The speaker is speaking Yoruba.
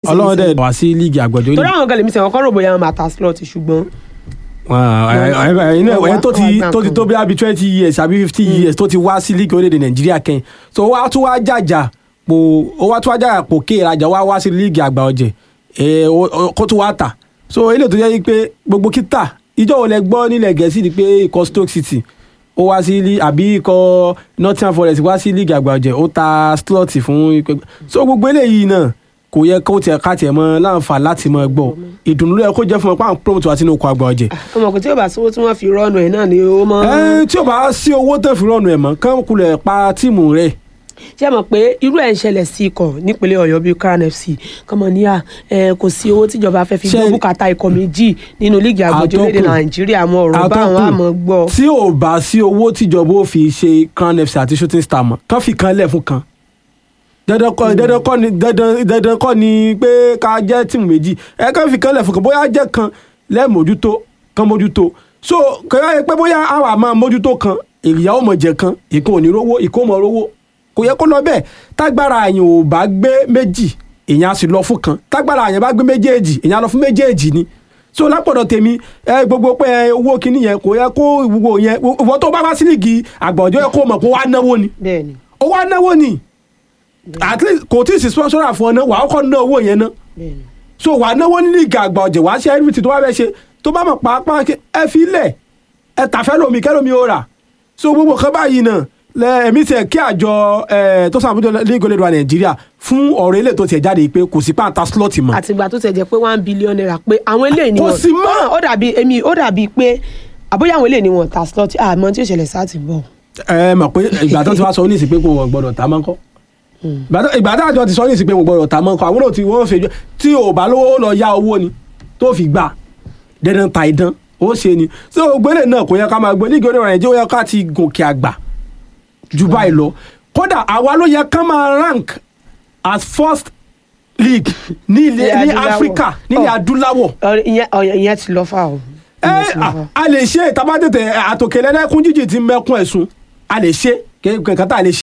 ọlọ́run dẹ̀ wá sí líìgì àgbọ̀jọ́ torí àwọn kan lèmi sẹ́wọ̀n kọ́ rò bóyá wọn máa ta slot ṣùgbọ́n inú ẹ̀ tó ti Wọ́n wá tó ti tó bí abi twenty years àbí fifty years tó ti wá sí líìgì orílẹ̀-èdè nàìjíríà kẹ́yìn so ó wá tún wá jàjà pò ó wá tún wá jàjà pò ké ìrajà wá wá sí líìgì àgbà ọ̀jẹ̀ ẹ̀ ó- ó- kó tún wá tà so eléyìí tó yẹ pé gbogbo kíta ìjọ wo lẹ gbọ́ nílẹ̀ gẹ̀ẹ́sì ni pé ikọ̀ stoke city ó wá sí lí àbí ikọ̀ nottingham forest wá sí líìgì àgbà ọ̀jẹ̀ ó ta slot fún ikọ̀ so gbogbo eléyìí náà kò yẹ kó tiẹ̀ ká tiẹ̀ mọ́ láǹfà láti mọ́ gbọ́ ìdùnnú ló yẹ kó jẹ́ fún ọ pé àwọn promote wá sínú ikọ̀ àgbà ọ̀jẹ̀ ọmọ kò tí yóò bá sówó tí wọ́n fi rọ́ọ̀nù ẹ̀ náà ni ó mọ́ ẹ tí o bá sí owó tẹ̀ fi rọ̀nù ẹ̀ mọ́ kán kulẹ̀ pa tíìmù rẹ̀ ṣé mọ̀ pé irú ẹ̀ ń ṣẹlẹ̀ sí ikọ̀ nípínlẹ̀ ọ̀yọ́ bíi crown fc kọ́mọ níyà ẹ kò sí owó tíjọba fẹ́ fi Ṣé- gbọ́ bùkátà ikọ̀ méjì nínú líìgì àgbọ̀jọ́ lédè Àtọ́kùn. nàìjíríà àwọn ọ̀rọ̀ bá àwọn Àtọ́kùn. àmọ́ gbọ́ tí ò bá sí owó tíjọba ó fi ṣe crown fc àti shooting star mọ́ kán fi kan lẹ̀ fún kan dandan kọ́ dandan kọ́ ni dandan dandan kọ́ ni pé ká jẹ́ tíìmù méjì ẹ kán fi kan lẹ̀ fún kan bóyá jẹ́ kan lẹ́ẹ̀mójútó kan mójútó so kẹ́yà yẹ pé bóyá àwa máa mójútó kan ìyá ò mọ̀ jẹ kan ìkan ò ní rówó ìkó mọ̀ rówó kò yẹ kó lọ bẹ́ẹ̀ tágbára àyàn ò bá gbé méjì èèyàn á sì lọ fún kan tágbára àyàn bá gbé méjèèjì èèyàn á lọ fún méjèèjì ni so lápọ̀dọ̀ tèmi ẹ gbogbo pé ẹ, owó kinní yẹn kò yẹ kó ìwúwo yẹn ìwọ tó bá wá sí líìgì àgbọ̀jọ́ yẹ kó mọ̀ kó wá náwó ni bẹ́ẹ̀ ni ó wá náwó ni at least kò tí ì sí sponsor fún ọ náà wàá kọ́ ná owó yẹn náà bẹ́ẹ̀ ni so wàá náwó ní líìgì àgbà ọ̀jẹ̀ wàá ṣe everything tó bá fẹ́ ṣe tó bá mọ̀ pàápàá kí ẹ fi lẹ̀ ẹ tàfẹ́ lomi kẹ́lómi ó rà so gbogbo kan báyìí náà lẹ ẹ̀mí tiẹ̀ kí àjọ ẹ tó sàmójútó líìgì olódò wa nàìjíríà fún ọ̀rọ̀ ilé tó tiẹ̀ jáde pé kò sí pàǹtà slot mọ́ àtìgbà tó tẹ̀ jẹ́ pé one billion naira pé àwọn eléyìí ni Kò wọ́n sí mọ́. ó dàbí èmi ó dàbí pé àbóyá àwọn eléyìí ni wọ́n ta slot àmọ́ tí ó ṣẹlẹ̀ sáà ti bọ̀ ẹ mọ̀ pé ìgbà tó ti wá sọ ní ìsìn pé kò wọ́n gbọ́dọ̀ ta mọ́ kọ́ ìgbà tó- ìgbà tó àjọ ti sọ ní ìsìn pé wọ́n gbọ́dọ̀ ta mọ́ kọ́ àwọn náà tí wọ́n fẹ́ tí ò bá lówó lọ yá owó ni tó fi gbà dandan ta ìdán ó ṣe ni ṣé ògbélé náà kò yẹ ká máa gbé lígì oníwà nàìjíríà ó yẹ ká ti gòkè àgbà ju báyìí lọ kódà àwa ló yẹ ká máa rank as first league ní ilẹ̀ Ilẹ̀ ní adúláwọ̀. áfíríkà nílẹ̀ Oh. adúláwọ̀ Ọ̀rẹ́- ìyẹn ọ̀yẹ̀- ìyẹn ti lọ fà o ẹ Ìyẹn ti lọ a- fà. a lè ṣe ìtabátètè àtòkèlè lẹ́kún jíjì ti mẹ́kún ẹ̀sùn a lè ṣe kẹ́kẹ́ tá a lè ṣe.